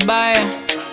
baya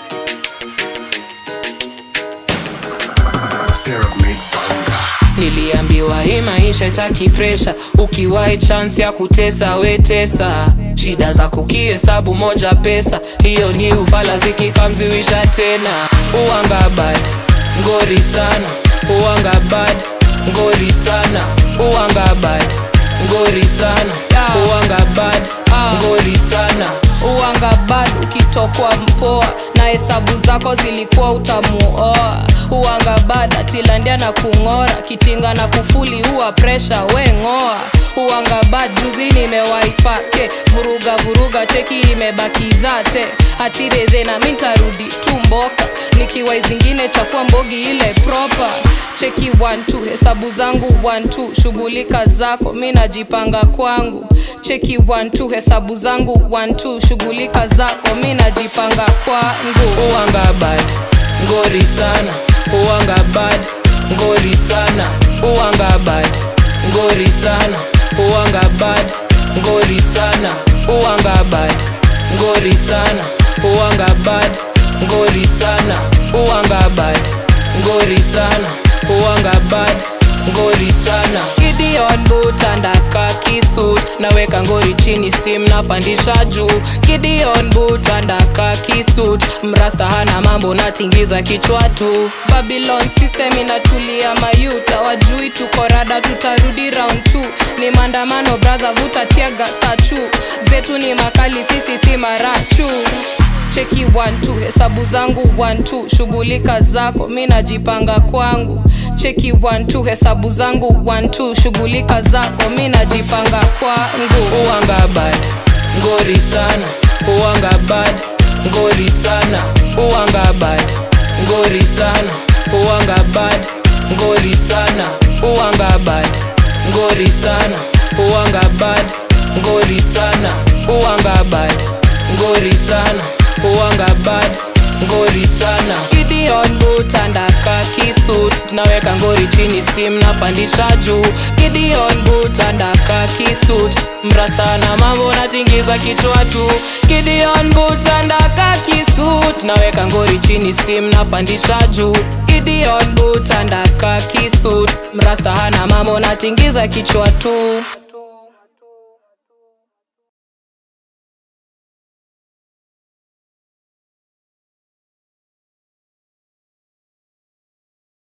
niliambiwa hii maisha itaki presha ukiwai chance ya kutesa wetesa shida za kukihesabu moja pesa hiyo ni ufala zikikamziwisha tena uwanga bad ngori sana uwanga bad ngori sana uwanga bad ngori sana uwanga bad ngori sana uwanga bad ukitokwa mpoa na hesabu zako zilikuwa utamuoa uwanga bad atilandia na kung'ora kitinga na kufuli huwa presha we ng'oa uwanga bad juzi nimewaipake vuruga vuruga cheki imebaki dhate hatireze na mintarudi tu mboka nikiwai zingine chafua mbogi ile proper cheki 12 hesabu zangu 12 shughulika zako mi najipanga kwangu cheki 12 hesabu zangu 12 shughulika zako mi najipanga kwangu uwanga bad ngori sana uwanga bad ngori sana uwanga bad ngori sana uwanga bad ngori sana uwanga bad ngori sana uwanga bad ngori sana uwanga bad ngori sana uwanga bad ngori sana Gideon boot andaka kisut naweka ngori chini steam napandisha juu Gideon boot andaka kisut mrasta hana mambo natingiza kichwa tu Babylon system inatulia mayuta wajui tuko rada tutarudi round 2 ni maandamano brother vuta tiaga sachu zetu ni makali sisi si marachu cheki 12 hesabu zangu 12 shughulika zako mi najipanga kwangu cheki 12 hesabu zangu 12 shughulika zako mi najipanga kwangu uwanga bad ngori sana uwanga bad ngori sana uwanga bad ngori sana uwanga bad ngori sana uwanga bad ngori sana uwanga bad ngori sana uwanga bad ngori sana uwanga bad ngori sana Gideon boot andaka kisut tunaweka ngori chini steam napandisha juu Gideon boot andaka kisut mrasta na mambo natingiza kichwa tu Gideon boot andaka kisut tunaweka ngori chini steam napandisha juu Gideon boot andaka kisut mrasta hana mambo natingiza kichwa tu